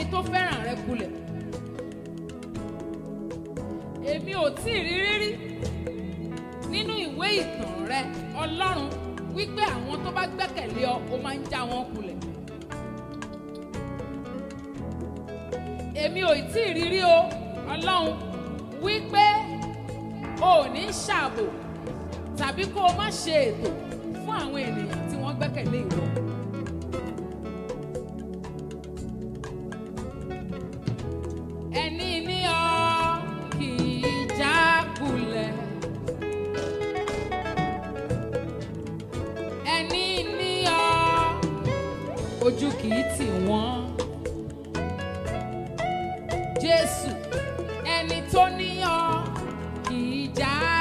tó fẹ́ràn rẹ kulẹ̀ èmi ò tí ì rí rírí nínú ìwé ìtàn rẹ ọlọ́run wípé àwọn tó bá gbẹ́kẹ̀lé ọ ó máa ń já wọn kulẹ̀ èmi ò tí ì rí rí o ọlọ́run wípé o ò ní ṣààbò tàbí kó o má ṣe ètò fún àwọn ènìyàn tí wọ́n gbẹ́kẹ̀lé ìwọ. ẹni ní ọ kì í já kulẹ̀. ẹni ní ọ ojú kì í tì wọ́n. Jésù ẹni tó ní ọ kì í já